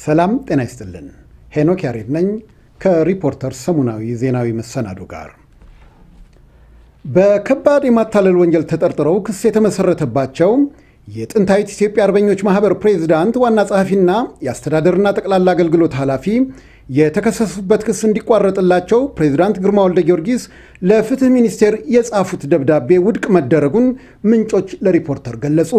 ሰላም ጤና ይስጥልን። ሄኖክ ያሬድ ነኝ ከሪፖርተር ሰሙናዊ ዜናዊ መሰናዶ ጋር። በከባድ የማታለል ወንጀል ተጠርጥረው ክስ የተመሰረተባቸው የጥንታዊት ኢትዮጵያ አርበኞች ማህበር ፕሬዝዳንት ዋና ጸሐፊና የአስተዳደርና ጠቅላላ አገልግሎት ኃላፊ የተከሰሱበት ክስ እንዲቋረጥላቸው ፕሬዝዳንት ግርማ ወልደ ጊዮርጊስ ለፍትህ ሚኒስቴር የጻፉት ደብዳቤ ውድቅ መደረጉን ምንጮች ለሪፖርተር ገለጹ።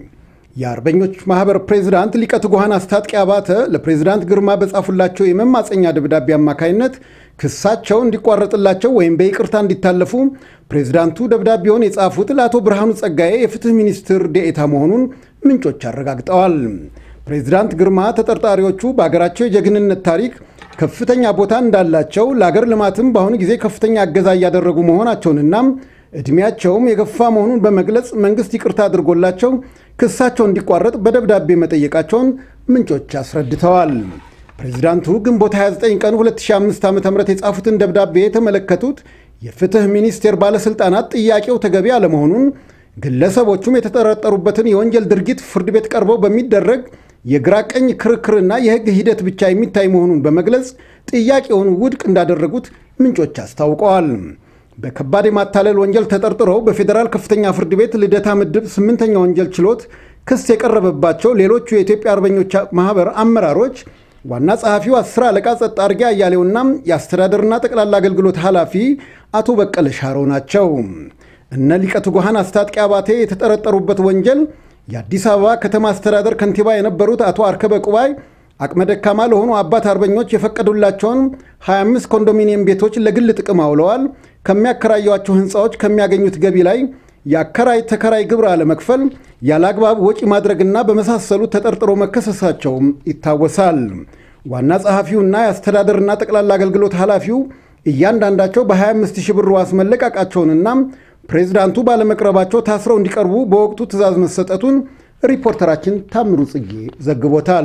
የአርበኞች ማህበር ፕሬዝዳንት ሊቀ ትጉሃን አስታጥቄ አባተ ለፕሬዝዳንት ግርማ በጻፉላቸው የመማፀኛ ደብዳቤ አማካይነት ክሳቸው እንዲቋረጥላቸው ወይም በይቅርታ እንዲታለፉ ፕሬዝዳንቱ ደብዳቤውን የጻፉት ለአቶ ብርሃኑ ጸጋዬ የፍትህ ሚኒስትር ዴኤታ መሆኑን ምንጮች አረጋግጠዋል። ፕሬዝዳንት ግርማ ተጠርጣሪዎቹ በአገራቸው የጀግንነት ታሪክ ከፍተኛ ቦታ እንዳላቸው ለአገር ልማትም በአሁኑ ጊዜ ከፍተኛ እገዛ እያደረጉ መሆናቸውንና ዕድሜያቸውም የገፋ መሆኑን በመግለጽ መንግስት ይቅርታ አድርጎላቸው ክሳቸው እንዲቋረጥ በደብዳቤ መጠየቃቸውን ምንጮች አስረድተዋል። ፕሬዚዳንቱ ግንቦት 29 ቀን 2005 ዓ ም የጻፉትን ደብዳቤ የተመለከቱት የፍትህ ሚኒስቴር ባለሥልጣናት ጥያቄው ተገቢ አለመሆኑን፣ ግለሰቦቹም የተጠረጠሩበትን የወንጀል ድርጊት ፍርድ ቤት ቀርበው በሚደረግ የግራ ቀኝ ክርክርና የሕግ ሂደት ብቻ የሚታይ መሆኑን በመግለጽ ጥያቄውን ውድቅ እንዳደረጉት ምንጮች አስታውቀዋል። በከባድ የማታለል ወንጀል ተጠርጥረው በፌዴራል ከፍተኛ ፍርድ ቤት ልደታ ምድብ ስምንተኛ ወንጀል ችሎት ክስ የቀረበባቸው ሌሎቹ የኢትዮጵያ አርበኞች ማህበር አመራሮች ዋና ጸሐፊው አስር አለቃ ጸጥ አርጌ አያሌውና የአስተዳደርና ጠቅላላ አገልግሎት ኃላፊ አቶ በቀለ ሻረው ናቸው። እነ ሊቀ ትጉሃን አስታጥቄ አባቴ የተጠረጠሩበት ወንጀል የአዲስ አበባ ከተማ አስተዳደር ከንቲባ የነበሩት አቶ አርከበ ቁባይ አቅመ ደካማ ለሆኑ አባት አርበኞች የፈቀዱላቸውን 25 ኮንዶሚኒየም ቤቶች ለግል ጥቅም አውለዋል። ከሚያከራዩቸው ሕንፃዎች ከሚያገኙት ገቢ ላይ የአከራይ ተከራይ ግብር አለመክፈል፣ ያለ አግባብ ወጪ ማድረግና በመሳሰሉ ተጠርጥሮ መከሰሳቸውም ይታወሳል። ዋና ጸሐፊውና የአስተዳደርና ጠቅላላ አገልግሎት ኃላፊው እያንዳንዳቸው በ25 ሺህ ብር ዋስ መለቃቃቸውንና ፕሬዝዳንቱ ባለመቅረባቸው ታስረው እንዲቀርቡ በወቅቱ ትዕዛዝ መሰጠቱን ሪፖርተራችን ታምሩ ጽጌ ዘግቦታል።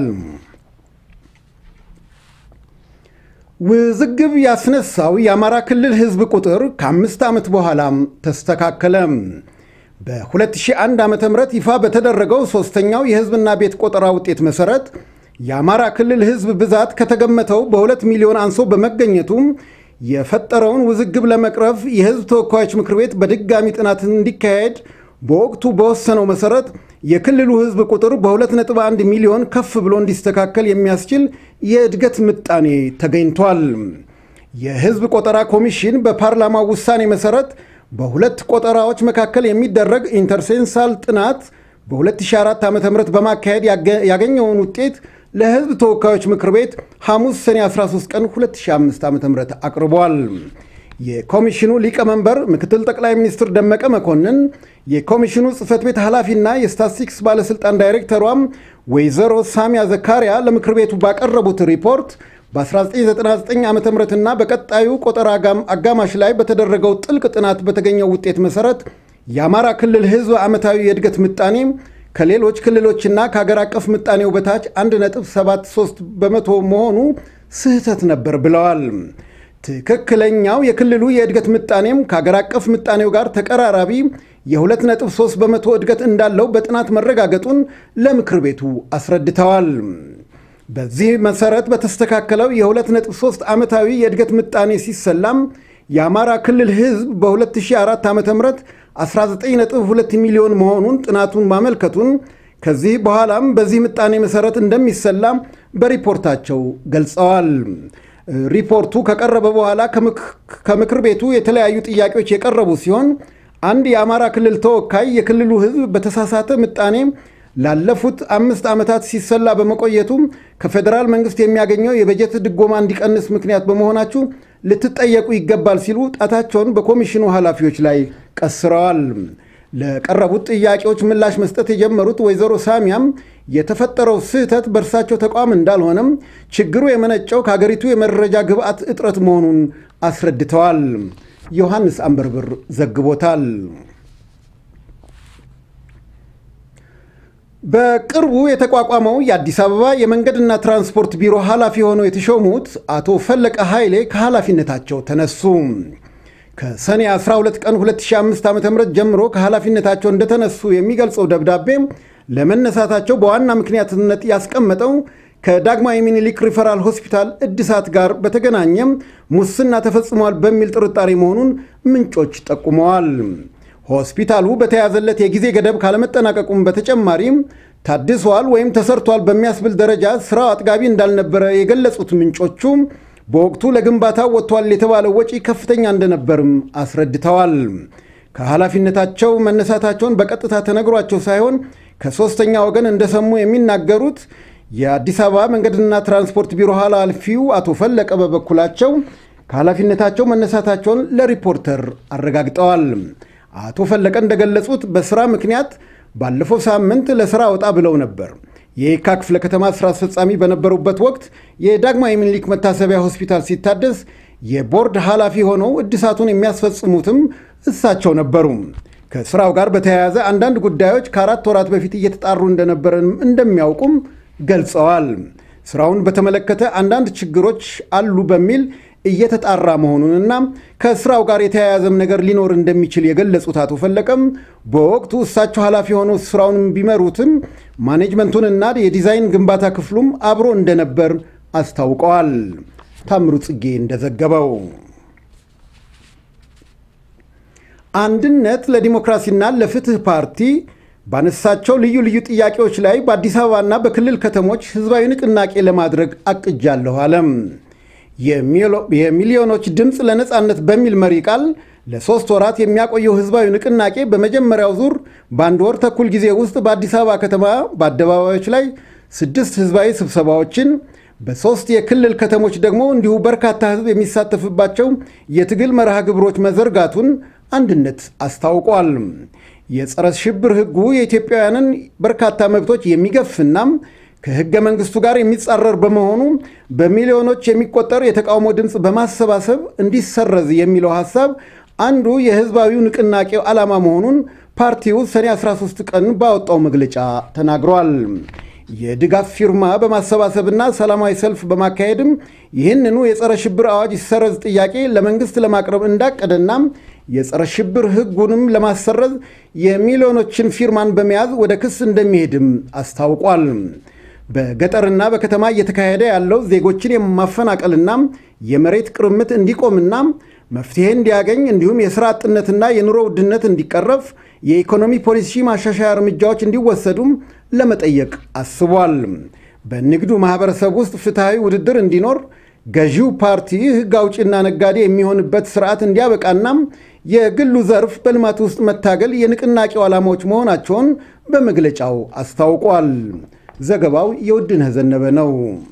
ውዝግብ ያስነሳው የአማራ ክልል ሕዝብ ቁጥር ከአምስት ዓመት በኋላም ተስተካከለ። በ2001 ዓ ም ይፋ በተደረገው ሦስተኛው የሕዝብና ቤት ቆጠራ ውጤት መሠረት የአማራ ክልል ሕዝብ ብዛት ከተገመተው በሁለት ሚሊዮን አንሶ በመገኘቱ የፈጠረውን ውዝግብ ለመቅረፍ የሕዝብ ተወካዮች ምክር ቤት በድጋሚ ጥናት እንዲካሄድ በወቅቱ በወሰነው መሠረት የክልሉ ሕዝብ ቁጥር በ2.1 ሚሊዮን ከፍ ብሎ እንዲስተካከል የሚያስችል የእድገት ምጣኔ ተገኝቷል። የሕዝብ ቆጠራ ኮሚሽን በፓርላማው ውሳኔ መሠረት በሁለት ቆጠራዎች መካከል የሚደረግ ኢንተርሴንሳል ጥናት በ2004 ዓ ም በማካሄድ ያገኘውን ውጤት ለሕዝብ ተወካዮች ምክር ቤት ሐሙስ ሰኔ 13 ቀን 2005 ዓ ም አቅርቧል። የኮሚሽኑ ሊቀመንበር ምክትል ጠቅላይ ሚኒስትር ደመቀ መኮንን፣ የኮሚሽኑ ጽህፈት ቤት ኃላፊና የስታትስቲክስ ባለሥልጣን ዳይሬክተሯም ወይዘሮ ሳሚያ ዘካሪያ ለምክር ቤቱ ባቀረቡት ሪፖርት በ1999 ዓ ምና በቀጣዩ ቆጠራ አጋማሽ ላይ በተደረገው ጥልቅ ጥናት በተገኘው ውጤት መሠረት የአማራ ክልል ሕዝብ ዓመታዊ የእድገት ምጣኔ ከሌሎች ክልሎችና ከሀገር አቀፍ ምጣኔው በታች 1.73 በመቶ መሆኑ ስህተት ነበር ብለዋል። ትክክለኛው የክልሉ የእድገት ምጣኔም ከሀገር አቀፍ ምጣኔው ጋር ተቀራራቢ የ2.3 በመቶ እድገት እንዳለው በጥናት መረጋገጡን ለምክር ቤቱ አስረድተዋል። በዚህ መሰረት በተስተካከለው የ2.3 ዓመታዊ የእድገት ምጣኔ ሲሰላም የአማራ ክልል ሕዝብ በ2004 ዓ ም 19.2 ሚሊዮን መሆኑን ጥናቱን ማመልከቱን ከዚህ በኋላም በዚህ ምጣኔ መሰረት እንደሚሰላም በሪፖርታቸው ገልጸዋል። ሪፖርቱ ከቀረበ በኋላ ከምክር ቤቱ የተለያዩ ጥያቄዎች የቀረቡ ሲሆን አንድ የአማራ ክልል ተወካይ የክልሉ ሕዝብ በተሳሳተ ምጣኔ ላለፉት አምስት ዓመታት ሲሰላ በመቆየቱ ከፌዴራል መንግስት የሚያገኘው የበጀት ድጎማ እንዲቀንስ ምክንያት በመሆናችሁ ልትጠየቁ ይገባል ሲሉ ጣታቸውን በኮሚሽኑ ኃላፊዎች ላይ ቀስረዋል። ለቀረቡት ጥያቄዎች ምላሽ መስጠት የጀመሩት ወይዘሮ ሳሚያም የተፈጠረው ስህተት በእርሳቸው ተቋም እንዳልሆነም ችግሩ የመነጨው ከሀገሪቱ የመረጃ ግብዓት እጥረት መሆኑን አስረድተዋል። ዮሐንስ አንበርብር ዘግቦታል። በቅርቡ የተቋቋመው የአዲስ አበባ የመንገድና ትራንስፖርት ቢሮ ኃላፊ ሆነው የተሾሙት አቶ ፈለቀ ኃይሌ ከኃላፊነታቸው ተነሱ። ከሰኔ 12 ቀን 2005 ዓ ም ጀምሮ ከኃላፊነታቸው እንደተነሱ የሚገልጸው ደብዳቤ ለመነሳታቸው በዋና ምክንያትነት ያስቀመጠው ከዳግማዊ ሚኒሊክ ሪፈራል ሆስፒታል እድሳት ጋር በተገናኘም ሙስና ተፈጽሟል በሚል ጥርጣሬ መሆኑን ምንጮች ጠቁመዋል። ሆስፒታሉ በተያዘለት የጊዜ ገደብ ካለመጠናቀቁም በተጨማሪም ታድሷል ወይም ተሰርቷል በሚያስብል ደረጃ ስራው አጥጋቢ እንዳልነበረ የገለጹት ምንጮቹ በወቅቱ ለግንባታው ወጥቷል የተባለው ወጪ ከፍተኛ እንደነበርም አስረድተዋል። ከኃላፊነታቸው መነሳታቸውን በቀጥታ ተነግሯቸው ሳይሆን ከሦስተኛ ወገን እንደሰሙ የሚናገሩት የአዲስ አበባ መንገድና ትራንስፖርት ቢሮ ኃላፊው አቶ ፈለቀ በበኩላቸው ከኃላፊነታቸው መነሳታቸውን ለሪፖርተር አረጋግጠዋል። አቶ ፈለቀ እንደገለጹት በስራ ምክንያት ባለፈው ሳምንት ለስራ ወጣ ብለው ነበር። የየካ ክፍለ ከተማ ስራ አስፈጻሚ በነበሩበት ወቅት የዳግማዊ ምኒልክ መታሰቢያ ሆስፒታል ሲታደስ የቦርድ ኃላፊ ሆነው እድሳቱን የሚያስፈጽሙትም እሳቸው ነበሩ። ከስራው ጋር በተያያዘ አንዳንድ ጉዳዮች ከአራት ወራት በፊት እየተጣሩ እንደነበረም እንደሚያውቁም ገልጸዋል። ስራውን በተመለከተ አንዳንድ ችግሮች አሉ በሚል እየተጣራ መሆኑንና ከስራው ጋር የተያያዘም ነገር ሊኖር እንደሚችል የገለጹት አቶ ፈለቀም በወቅቱ እሳቸው ኃላፊ ሆነው ስራውን ቢመሩትም ማኔጅመንቱንና የዲዛይን ግንባታ ክፍሉም አብሮ እንደነበር አስታውቀዋል። ታምሩ ጽጌ እንደዘገበው አንድነት ለዲሞክራሲና ለፍትህ ፓርቲ ባነሳቸው ልዩ ልዩ ጥያቄዎች ላይ በአዲስ አበባና በክልል ከተሞች ህዝባዊ ንቅናቄ ለማድረግ አቅጃለሁ አለም። የሚሊዮኖች ድምፅ ለነፃነት በሚል መሪ ቃል ለሶስት ወራት የሚያቆየው ህዝባዊ ንቅናቄ በመጀመሪያው ዙር በአንድ ወር ተኩል ጊዜ ውስጥ በአዲስ አበባ ከተማ በአደባባዮች ላይ ስድስት ህዝባዊ ስብሰባዎችን በሶስት የክልል ከተሞች ደግሞ እንዲሁ በርካታ ህዝብ የሚሳተፍባቸው የትግል መርሃ ግብሮች መዘርጋቱን አንድነት አስታውቋል። የጸረ ሽብር ህጉ የኢትዮጵያውያንን በርካታ መብቶች የሚገፍና ከህገ መንግስቱ ጋር የሚጻረር በመሆኑ በሚሊዮኖች የሚቆጠር የተቃውሞ ድምፅ በማሰባሰብ እንዲሰረዝ የሚለው ሐሳብ አንዱ የህዝባዊው ንቅናቄው ዓላማ መሆኑን ፓርቲው ሰኔ 13 ቀን ባወጣው መግለጫ ተናግሯል። የድጋፍ ፊርማ በማሰባሰብና ሰላማዊ ሰልፍ በማካሄድም ይህንኑ የጸረ ሽብር አዋጅ ይሰረዝ ጥያቄ ለመንግስት ለማቅረብ እንዳቀደና የጸረ ሽብር ህጉንም ለማሰረዝ የሚሊዮኖችን ፊርማን በመያዝ ወደ ክስ እንደሚሄድም አስታውቋል። በገጠርና በከተማ እየተካሄደ ያለው ዜጎችን የማፈናቀልና የመሬት ቅርምት እንዲቆምና መፍትሄ እንዲያገኝ እንዲሁም የሥራ አጥነትና የኑሮ ውድነት እንዲቀረፍ የኢኮኖሚ ፖሊሲ ማሻሻያ እርምጃዎች እንዲወሰዱም ለመጠየቅ አስቧል። በንግዱ ማህበረሰብ ውስጥ ፍትሐዊ ውድድር እንዲኖር ገዢው ፓርቲ ህግ አውጪና ነጋዴ የሚሆንበት ስርዓት እንዲያበቃና የግሉ ዘርፍ በልማት ውስጥ መታገል የንቅናቄው ዓላማዎች መሆናቸውን በመግለጫው አስታውቋል። ዘገባው የውድነህ ዘነበ ነው።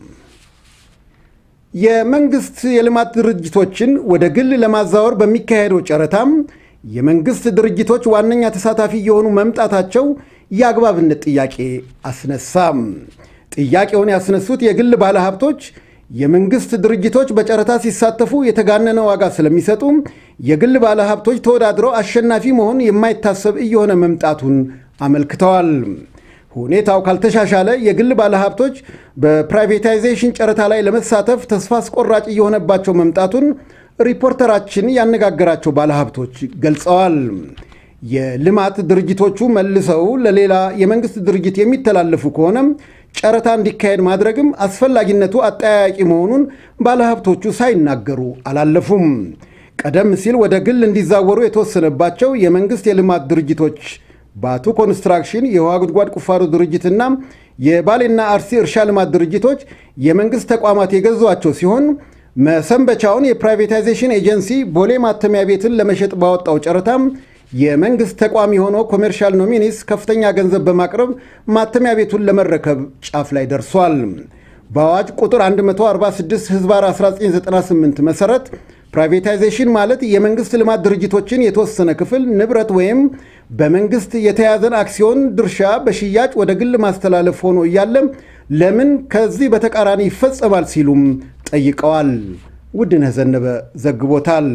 የመንግስት የልማት ድርጅቶችን ወደ ግል ለማዛወር በሚካሄደው ጨረታም የመንግስት ድርጅቶች ዋነኛ ተሳታፊ የሆኑ መምጣታቸው የአግባብነት ጥያቄ አስነሳም። ጥያቄውን ያስነሱት የግል ባለሀብቶች የመንግስት ድርጅቶች በጨረታ ሲሳተፉ የተጋነነ ዋጋ ስለሚሰጡ የግል ባለሀብቶች ተወዳድረው አሸናፊ መሆን የማይታሰብ እየሆነ መምጣቱን አመልክተዋል። ሁኔታው ካልተሻሻለ የግል ባለሀብቶች በፕራይቬታይዜሽን ጨረታ ላይ ለመሳተፍ ተስፋ አስቆራጭ እየሆነባቸው መምጣቱን ሪፖርተራችን ያነጋገራቸው ባለሀብቶች ገልጸዋል። የልማት ድርጅቶቹ መልሰው ለሌላ የመንግስት ድርጅት የሚተላለፉ ከሆነም ጨረታ እንዲካሄድ ማድረግም አስፈላጊነቱ አጠያያቂ መሆኑን ባለሀብቶቹ ሳይናገሩ አላለፉም። ቀደም ሲል ወደ ግል እንዲዛወሩ የተወሰነባቸው የመንግስት የልማት ድርጅቶች ባቱ ኮንስትራክሽን፣ የውሃ ጉድጓድ ቁፋሮ ድርጅትና የባሌና አርሲ እርሻ ልማት ድርጅቶች የመንግስት ተቋማት የገዟቸው ሲሆን መሰንበቻውን የፕራይቬታይዜሽን ኤጀንሲ ቦሌ ማተሚያ ቤትን ለመሸጥ ባወጣው ጨረታም የመንግስት ተቋም የሆነው ኮሜርሻል ኖሚኒስ ከፍተኛ ገንዘብ በማቅረብ ማተሚያ ቤቱን ለመረከብ ጫፍ ላይ ደርሷል። በአዋጅ ቁጥር 146 ህዝባር 1998 መሰረት ፕራይቬታይዜሽን ማለት የመንግስት ልማት ድርጅቶችን የተወሰነ ክፍል ንብረት ወይም በመንግስት የተያዘን አክሲዮን ድርሻ በሽያጭ ወደ ግል ማስተላለፍ ሆኖ እያለ ለምን ከዚህ በተቃራኒ ይፈጸማል ሲሉም ጠይቀዋል። ውድነህ ዘነበ ዘግቦታል።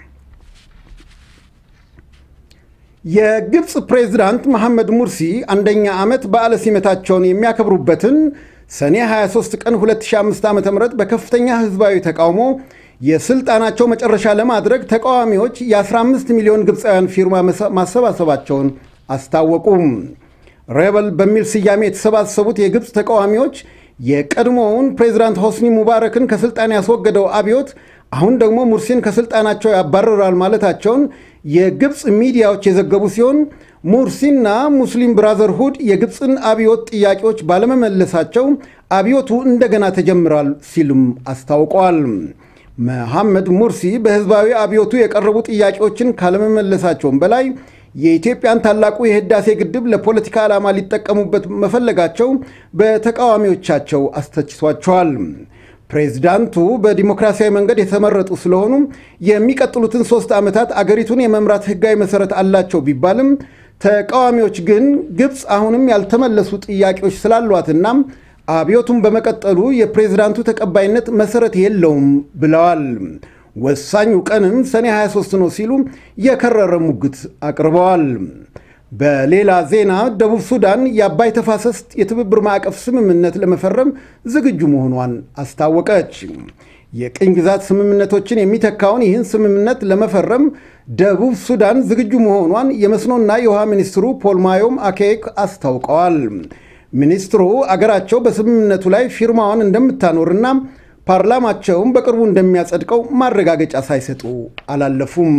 የግብፅ ፕሬዝዳንት መሐመድ ሙርሲ አንደኛ ዓመት በዓለ ሲመታቸውን የሚያከብሩበትን ሰኔ 23 ቀን 2005 ዓ ም በከፍተኛ ህዝባዊ ተቃውሞ የስልጣናቸው መጨረሻ ለማድረግ ተቃዋሚዎች የ15 ሚሊዮን ግብፃውያን ፊርማ ማሰባሰባቸውን አስታወቁም። ሬበል በሚል ስያሜ የተሰባሰቡት የግብፅ ተቃዋሚዎች የቀድሞውን ፕሬዚዳንት ሆስኒ ሙባረክን ከስልጣን ያስወገደው አብዮት አሁን ደግሞ ሙርሲን ከስልጣናቸው ያባረራል ማለታቸውን የግብፅ ሚዲያዎች የዘገቡ ሲሆን ሙርሲና ሙስሊም ብራዘርሁድ የግብፅን አብዮት ጥያቄዎች ባለመመለሳቸው አብዮቱ እንደገና ተጀምሯል ሲሉም አስታውቀዋል። መሐመድ ሙርሲ በህዝባዊ አብዮቱ የቀረቡ ጥያቄዎችን ካለመመለሳቸውም በላይ የኢትዮጵያን ታላቁ የህዳሴ ግድብ ለፖለቲካ ዓላማ ሊጠቀሙበት መፈለጋቸው በተቃዋሚዎቻቸው አስተችቷቸዋል። ፕሬዚዳንቱ በዲሞክራሲያዊ መንገድ የተመረጡ ስለሆኑ የሚቀጥሉትን ሶስት ዓመታት አገሪቱን የመምራት ህጋዊ መሰረት አላቸው ቢባልም ተቃዋሚዎች ግን ግብፅ አሁንም ያልተመለሱ ጥያቄዎች ስላሏትና አብዮቱን በመቀጠሉ የፕሬዝዳንቱ ተቀባይነት መሰረት የለውም ብለዋል። ወሳኙ ቀንም ሰኔ 23 ነው ሲሉ የከረረ ሙግት አቅርበዋል። በሌላ ዜና ደቡብ ሱዳን የአባይ ተፋሰስ የትብብር ማዕቀፍ ስምምነት ለመፈረም ዝግጁ መሆኗን አስታወቀች። የቅኝ ግዛት ስምምነቶችን የሚተካውን ይህን ስምምነት ለመፈረም ደቡብ ሱዳን ዝግጁ መሆኗን የመስኖና የውሃ ሚኒስትሩ ፖል ማዮም አኬክ አስታውቀዋል። ሚኒስትሩ አገራቸው በስምምነቱ ላይ ፊርማዋን እንደምታኖርና ፓርላማቸውም በቅርቡ እንደሚያጸድቀው ማረጋገጫ ሳይሰጡ አላለፉም።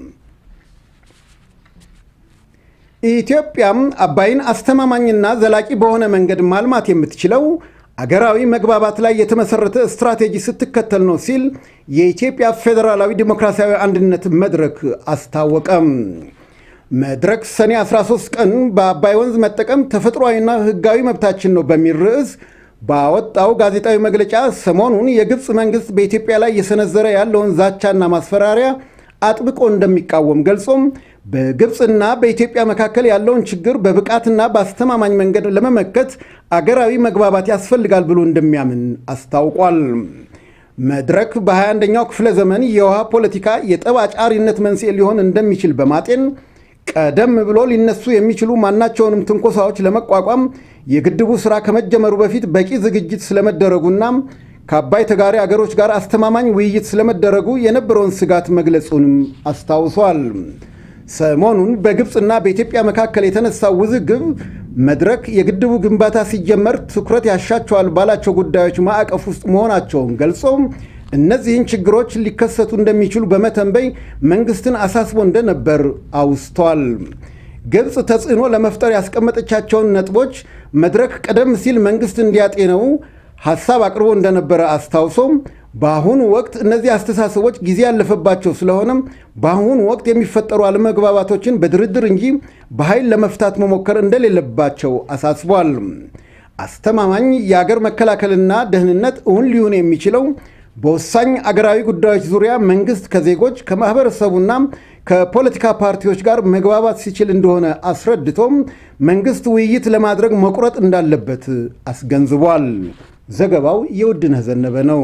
ኢትዮጵያም አባይን አስተማማኝና ዘላቂ በሆነ መንገድ ማልማት የምትችለው አገራዊ መግባባት ላይ የተመሰረተ ስትራቴጂ ስትከተል ነው ሲል የኢትዮጵያ ፌዴራላዊ ዲሞክራሲያዊ አንድነት መድረክ አስታወቀም። መድረክ ሰኔ 13 ቀን በአባይ ወንዝ መጠቀም ተፈጥሯዊና ሕጋዊ መብታችን ነው በሚል ርዕስ ባወጣው ጋዜጣዊ መግለጫ ሰሞኑን የግብፅ መንግስት በኢትዮጵያ ላይ እየሰነዘረ ያለውን ዛቻና ማስፈራሪያ አጥብቆ እንደሚቃወም ገልጾም በግብፅና በኢትዮጵያ መካከል ያለውን ችግር በብቃትና በአስተማማኝ መንገድ ለመመከት አገራዊ መግባባት ያስፈልጋል ብሎ እንደሚያምን አስታውቋል። መድረክ በ21ኛው ክፍለ ዘመን የውሃ ፖለቲካ የጠብ አጫሪነት መንስኤ ሊሆን እንደሚችል በማጤን ቀደም ብሎ ሊነሱ የሚችሉ ማናቸውንም ትንኮሳዎች ለመቋቋም የግድቡ ሥራ ከመጀመሩ በፊት በቂ ዝግጅት ስለመደረጉና ከአባይ ተጋሪ አገሮች ጋር አስተማማኝ ውይይት ስለመደረጉ የነበረውን ስጋት መግለጹንም አስታውሷል። ሰሞኑን በግብፅና በኢትዮጵያ መካከል የተነሳው ውዝግብ መድረክ የግድቡ ግንባታ ሲጀመር ትኩረት ያሻቸዋል ባላቸው ጉዳዮች ማዕቀፍ ውስጥ መሆናቸውን ገልጾ እነዚህን ችግሮች ሊከሰቱ እንደሚችሉ በመተንበይ መንግስትን አሳስቦ እንደነበር አውስቷል። ግብፅ ተጽዕኖ ለመፍጠር ያስቀመጠቻቸውን ነጥቦች መድረክ ቀደም ሲል መንግስት እንዲያጤነው ሐሳብ አቅርቦ እንደነበረ አስታውሶም በአሁኑ ወቅት እነዚህ አስተሳሰቦች ጊዜ ያለፈባቸው ስለሆነም በአሁኑ ወቅት የሚፈጠሩ አለመግባባቶችን በድርድር እንጂ በኃይል ለመፍታት መሞከር እንደሌለባቸው አሳስቧል። አስተማማኝ የአገር መከላከልና ደህንነት እውን ሊሆን የሚችለው በወሳኝ አገራዊ ጉዳዮች ዙሪያ መንግስት ከዜጎች ከማህበረሰቡና ከፖለቲካ ፓርቲዎች ጋር መግባባት ሲችል እንደሆነ አስረድቶም መንግስት ውይይት ለማድረግ መቁረጥ እንዳለበት አስገንዝቧል። ዘገባው የውድነህ ዘነበ ነው።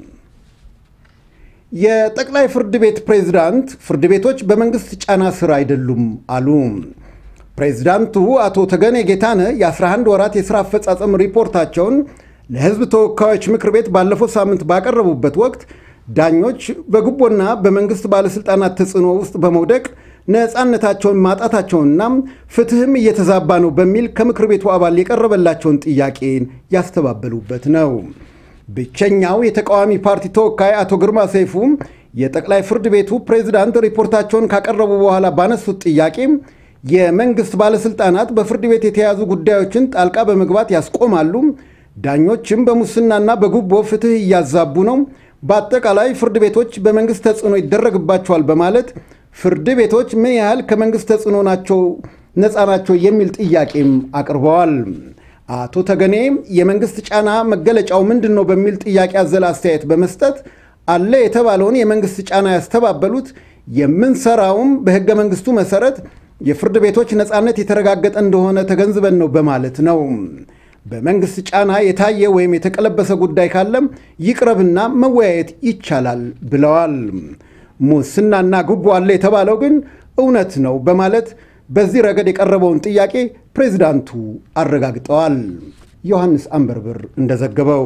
የጠቅላይ ፍርድ ቤት ፕሬዝዳንት ፍርድ ቤቶች በመንግስት ጫና ስር አይደሉም አሉ። ፕሬዝዳንቱ አቶ ተገኔ ጌታነህ የ11 ወራት የሥራ አፈጻጸም ሪፖርታቸውን ለሕዝብ ተወካዮች ምክር ቤት ባለፈው ሳምንት ባቀረቡበት ወቅት ዳኞች በጉቦና በመንግስት ባለሥልጣናት ተጽዕኖ ውስጥ በመውደቅ ነፃነታቸውን ማጣታቸውንና ፍትህም እየተዛባ ነው በሚል ከምክር ቤቱ አባል የቀረበላቸውን ጥያቄን ያስተባበሉበት ነው። ብቸኛው የተቃዋሚ ፓርቲ ተወካይ አቶ ግርማ ሰይፉ የጠቅላይ ፍርድ ቤቱ ፕሬዝዳንት ሪፖርታቸውን ካቀረቡ በኋላ ባነሱት ጥያቄ የመንግስት ባለሥልጣናት በፍርድ ቤት የተያዙ ጉዳዮችን ጣልቃ በመግባት ያስቆማሉ፣ ዳኞችም በሙስናና በጉቦ ፍትህ እያዛቡ ነው፣ በአጠቃላይ ፍርድ ቤቶች በመንግስት ተጽዕኖ ይደረግባቸዋል በማለት ፍርድ ቤቶች ምን ያህል ከመንግስት ተጽዕኖ ናቸው ነፃ ናቸው የሚል ጥያቄም አቅርበዋል። አቶ ተገኔ የመንግስት ጫና መገለጫው ምንድን ነው በሚል ጥያቄ አዘል አስተያየት በመስጠት አለ የተባለውን የመንግስት ጫና ያስተባበሉት የምንሰራውም በህገ መንግስቱ መሰረት የፍርድ ቤቶች ነፃነት የተረጋገጠ እንደሆነ ተገንዝበን ነው በማለት ነው። በመንግስት ጫና የታየ ወይም የተቀለበሰ ጉዳይ ካለም ይቅረብና መወያየት ይቻላል ብለዋል። ሙስናና ጉቦ አለ የተባለው ግን እውነት ነው በማለት በዚህ ረገድ የቀረበውን ጥያቄ ፕሬዚዳንቱ አረጋግጠዋል። ዮሐንስ አንበርብር እንደዘገበው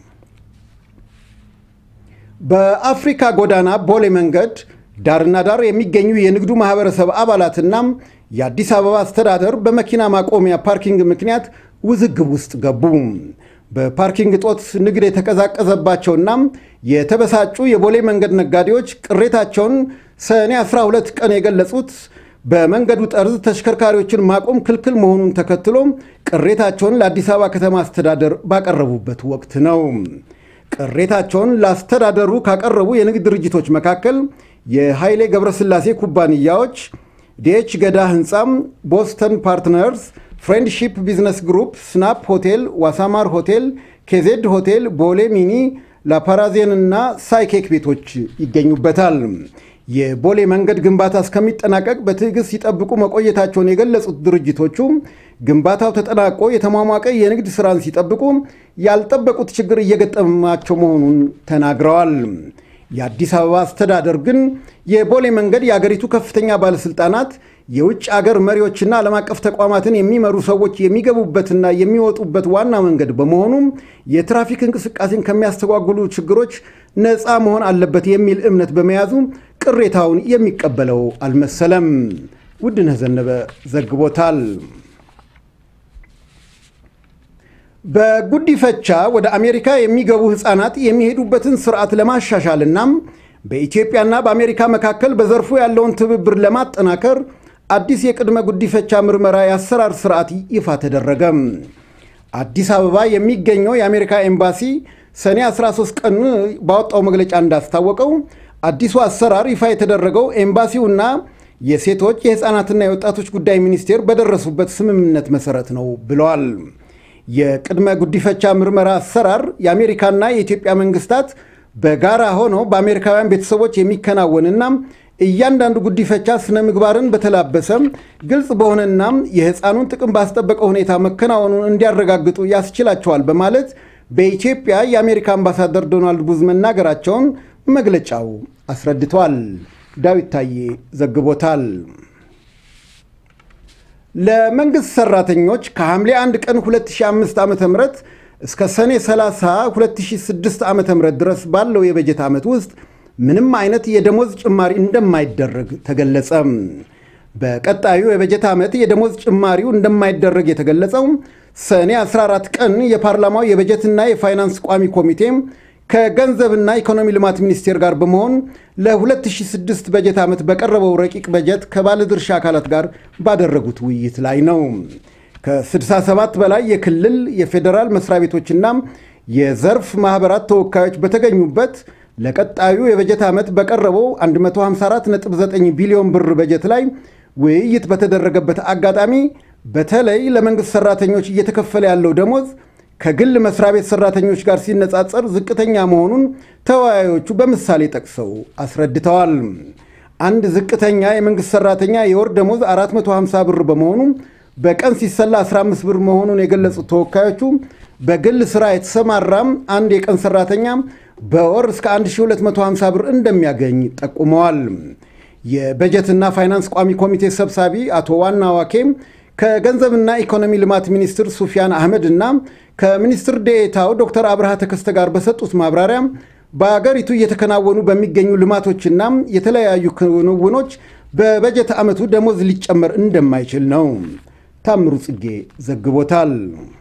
በአፍሪካ ጎዳና ቦሌ መንገድ ዳርና ዳር የሚገኙ የንግዱ ማህበረሰብ አባላትና የአዲስ አበባ አስተዳደር በመኪና ማቆሚያ ፓርኪንግ ምክንያት ውዝግብ ውስጥ ገቡ። በፓርኪንግ እጦት ንግድ የተቀዛቀዘባቸውና የተበሳጩ የቦሌ መንገድ ነጋዴዎች ቅሬታቸውን ሰኔ 12 ቀን የገለጹት በመንገዱ ጠርዝ ተሽከርካሪዎችን ማቆም ክልክል መሆኑን ተከትሎ ቅሬታቸውን ለአዲስ አበባ ከተማ አስተዳደር ባቀረቡበት ወቅት ነው። ቅሬታቸውን ለአስተዳደሩ ካቀረቡ የንግድ ድርጅቶች መካከል የኃይሌ ገብረስላሴ ኩባንያዎች፣ ዲኤች ገዳ ህንፃም፣ ቦስተን ፓርትነርስ፣ ፍሬንድሺፕ ቢዝነስ ግሩፕ፣ ስናፕ ሆቴል፣ ዋሳማር ሆቴል፣ ኬዜድ ሆቴል፣ ቦሌ ሚኒ፣ ላፓራዜን እና ሳይኬክ ቤቶች ይገኙበታል። የቦሌ መንገድ ግንባታ እስከሚጠናቀቅ በትዕግስት ሲጠብቁ መቆየታቸውን የገለጹት ድርጅቶቹ ግንባታው ተጠናቆ የተሟሟቀ የንግድ ስራን ሲጠብቁ ያልጠበቁት ችግር እየገጠማቸው መሆኑን ተናግረዋል። የአዲስ አበባ አስተዳደር ግን የቦሌ መንገድ የአገሪቱ ከፍተኛ ባለስልጣናት የውጭ አገር መሪዎችና ዓለም አቀፍ ተቋማትን የሚመሩ ሰዎች የሚገቡበትና የሚወጡበት ዋና መንገድ በመሆኑ የትራፊክ እንቅስቃሴን ከሚያስተጓጉሉ ችግሮች ነፃ መሆን አለበት የሚል እምነት በመያዙ ቅሬታውን የሚቀበለው አልመሰለም። ውድነህ ዘነበ ዘግቦታል። በጉዲፈቻ ወደ አሜሪካ የሚገቡ ሕፃናት የሚሄዱበትን ስርዓት ለማሻሻልና በኢትዮጵያና በአሜሪካ መካከል በዘርፉ ያለውን ትብብር ለማጠናከር አዲስ የቅድመ ጉዲፈቻ ምርመራ የአሰራር ስርዓት ይፋ ተደረገ። አዲስ አበባ የሚገኘው የአሜሪካ ኤምባሲ ሰኔ 13 ቀን ባወጣው መግለጫ እንዳስታወቀው አዲሱ አሰራር ይፋ የተደረገው ኤምባሲውና የሴቶች የሕፃናትና የወጣቶች ጉዳይ ሚኒስቴር በደረሱበት ስምምነት መሰረት ነው ብለዋል። የቅድመ ጉዲፈቻ ምርመራ አሰራር የአሜሪካና የኢትዮጵያ መንግስታት በጋራ ሆነው በአሜሪካውያን ቤተሰቦች የሚከናወንና እያንዳንዱ ጉዲፈቻ ስነ ምግባርን በተላበሰ ግልጽ በሆነና የሕፃኑን ጥቅም ባስጠበቀ ሁኔታ መከናወኑን እንዲያረጋግጡ ያስችላቸዋል በማለት በኢትዮጵያ የአሜሪካ አምባሳደር ዶናልድ ቡዝ መናገራቸውን መግለጫው አስረድቷል። ዳዊት ታዬ ዘግቦታል። ለመንግሥት ሠራተኞች ከሐምሌ 1 ቀን 2005 ዓ ም እስከ ሰኔ 30 2006 ዓ ም ድረስ ባለው የበጀት ዓመት ውስጥ ምንም አይነት የደሞዝ ጭማሪ እንደማይደረግ ተገለጸ። በቀጣዩ የበጀት ዓመት የደሞዝ ጭማሪው እንደማይደረግ የተገለጸው ሰኔ 14 ቀን የፓርላማው የበጀትና የፋይናንስ ቋሚ ኮሚቴ ከገንዘብና ኢኮኖሚ ልማት ሚኒስቴር ጋር በመሆን ለ2006 በጀት ዓመት በቀረበው ረቂቅ በጀት ከባለድርሻ አካላት ጋር ባደረጉት ውይይት ላይ ነው። ከ67 በላይ የክልል የፌዴራል መስሪያ ቤቶችና የዘርፍ ማኅበራት ተወካዮች በተገኙበት ለቀጣዩ የበጀት ዓመት በቀረበው 154.9 ቢሊዮን ብር በጀት ላይ ውይይት በተደረገበት አጋጣሚ በተለይ ለመንግሥት ሠራተኞች እየተከፈለ ያለው ደሞዝ ከግል መስሪያ ቤት ሠራተኞች ጋር ሲነጻጸር ዝቅተኛ መሆኑን ተወያዮቹ በምሳሌ ጠቅሰው አስረድተዋል። አንድ ዝቅተኛ የመንግሥት ሠራተኛ የወር ደሞዝ 450 ብር በመሆኑ በቀን ሲሰላ 15 ብር መሆኑን የገለጹት ተወካዮቹ በግል ሥራ የተሰማራም አንድ የቀን ሠራተኛ በወር እስከ 1250 ብር እንደሚያገኝ ጠቁመዋል። የበጀትና ፋይናንስ ቋሚ ኮሚቴ ሰብሳቢ አቶ ዋና ዋኬም ከገንዘብና ኢኮኖሚ ልማት ሚኒስትር ሱፊያን አህመድ እና ከሚኒስትር ዴኤታው ዶክተር አብርሃ ተከስተ ጋር በሰጡት ማብራሪያ በአገሪቱ እየተከናወኑ በሚገኙ ልማቶችና የተለያዩ ክንውኖች በበጀት ዓመቱ ደሞዝ ሊጨመር እንደማይችል ነው። ታምሩ ጽጌ ዘግቦታል።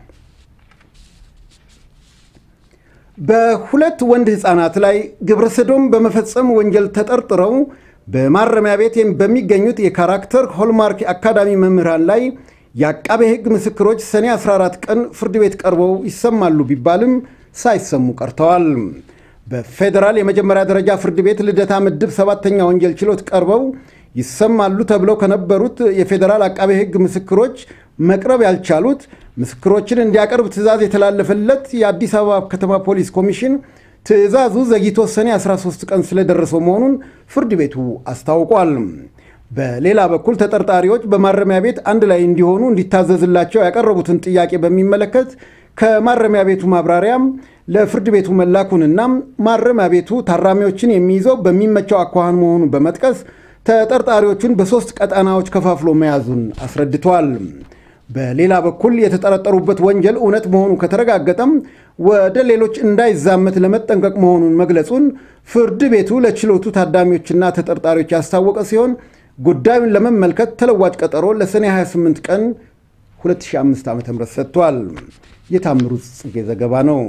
በሁለት ወንድ ሕፃናት ላይ ግብረ ሰዶም በመፈጸም ወንጀል ተጠርጥረው በማረሚያ ቤት በሚገኙት የካራክተር ሆልማርክ አካዳሚ መምህራን ላይ የአቃቤ ሕግ ምስክሮች ሰኔ 14 ቀን ፍርድ ቤት ቀርበው ይሰማሉ ቢባልም ሳይሰሙ ቀርተዋል። በፌዴራል የመጀመሪያ ደረጃ ፍርድ ቤት ልደታ ምድብ ሰባተኛ ወንጀል ችሎት ቀርበው ይሰማሉ ተብለው ከነበሩት የፌዴራል አቃቤ ሕግ ምስክሮች መቅረብ ያልቻሉት ምስክሮችን እንዲያቀርብ ትዕዛዝ የተላለፈለት የአዲስ አበባ ከተማ ፖሊስ ኮሚሽን ትዕዛዙ ዘግይቶ ሰኔ 13 ቀን ስለደረሰው መሆኑን ፍርድ ቤቱ አስታውቋል። በሌላ በኩል ተጠርጣሪዎች በማረሚያ ቤት አንድ ላይ እንዲሆኑ እንዲታዘዝላቸው ያቀረቡትን ጥያቄ በሚመለከት ከማረሚያ ቤቱ ማብራሪያም ለፍርድ ቤቱ መላኩንና ማረሚያ ቤቱ ታራሚዎችን የሚይዘው በሚመቸው አኳኋን መሆኑን በመጥቀስ ተጠርጣሪዎቹን በሦስት ቀጠናዎች ከፋፍሎ መያዙን አስረድቷል። በሌላ በኩል የተጠረጠሩበት ወንጀል እውነት መሆኑ ከተረጋገጠም ወደ ሌሎች እንዳይዛመት ለመጠንቀቅ መሆኑን መግለጹን ፍርድ ቤቱ ለችሎቱ ታዳሚዎችና ተጠርጣሪዎች ያስታወቀ ሲሆን ጉዳዩን ለመመልከት ተለዋጭ ቀጠሮ ለሰኔ 28 ቀን 2005 ዓ ም ሰጥቷል። የታምሩ ጽጌ ዘገባ ነው።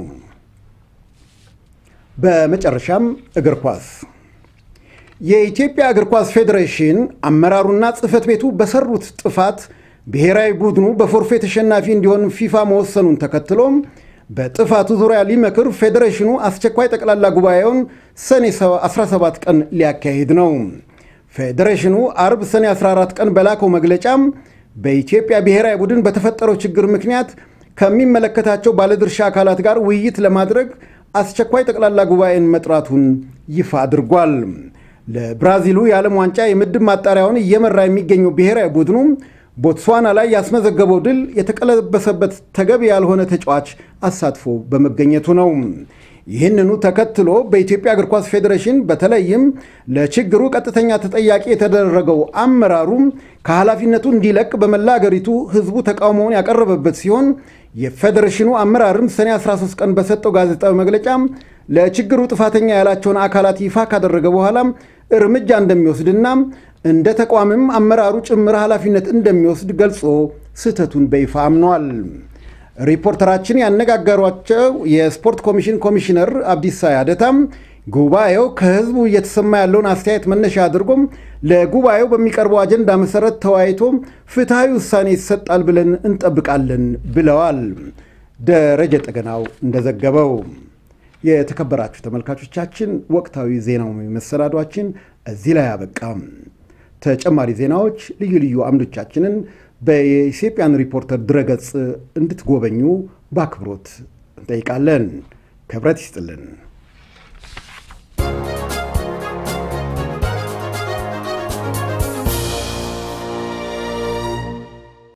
በመጨረሻም እግር ኳስ የኢትዮጵያ እግር ኳስ ፌዴሬሽን አመራሩና ጽሕፈት ቤቱ በሰሩት ጥፋት ብሔራዊ ቡድኑ በፎርፌ ተሸናፊ እንዲሆን ፊፋ መወሰኑን ተከትሎም በጥፋቱ ዙሪያ ሊመክር ፌዴሬሽኑ አስቸኳይ ጠቅላላ ጉባኤውን ሰኔ 17 ቀን ሊያካሂድ ነው። ፌዴሬሽኑ አርብ ሰኔ 14 ቀን በላከው መግለጫም በኢትዮጵያ ብሔራዊ ቡድን በተፈጠረው ችግር ምክንያት ከሚመለከታቸው ባለድርሻ አካላት ጋር ውይይት ለማድረግ አስቸኳይ ጠቅላላ ጉባኤን መጥራቱን ይፋ አድርጓል። ለብራዚሉ የዓለም ዋንጫ የምድብ ማጣሪያውን እየመራ የሚገኘው ብሔራዊ ቡድኑ ቦትስዋና ላይ ያስመዘገበው ድል የተቀለበሰበት ተገቢ ያልሆነ ተጫዋች አሳትፎ በመገኘቱ ነው። ይህንኑ ተከትሎ በኢትዮጵያ እግር ኳስ ፌዴሬሽን በተለይም ለችግሩ ቀጥተኛ ተጠያቂ የተደረገው አመራሩ ከኃላፊነቱ እንዲለቅ በመላ አገሪቱ ሕዝቡ ተቃውሞውን ያቀረበበት ሲሆን የፌዴሬሽኑ አመራርም ሰኔ 13 ቀን በሰጠው ጋዜጣዊ መግለጫ ለችግሩ ጥፋተኛ ያላቸውን አካላት ይፋ ካደረገ በኋላ እርምጃ እንደሚወስድና እንደ ተቋምም አመራሩ ጭምር ኃላፊነት እንደሚወስድ ገልጾ ስህተቱን በይፋ አምኗል። ሪፖርተራችን ያነጋገሯቸው የስፖርት ኮሚሽን ኮሚሽነር አብዲሳ ያደታም ጉባኤው ከህዝቡ እየተሰማ ያለውን አስተያየት መነሻ አድርጎም ለጉባኤው በሚቀርበው አጀንዳ መሰረት ተወያይቶ ፍትሐዊ ውሳኔ ይሰጣል ብለን እንጠብቃለን ብለዋል። ደረጀ ጠገናው እንደዘገበው። የተከበራችሁ ተመልካቾቻችን ወቅታዊ ዜናው መሰናዷችን እዚህ ላይ አበቃም። ተጨማሪ ዜናዎች፣ ልዩ ልዩ አምዶቻችንን በኢትዮጵያን ሪፖርተር ድረገጽ እንድትጎበኙ በአክብሮት እንጠይቃለን። ክብረት ይስጥልን።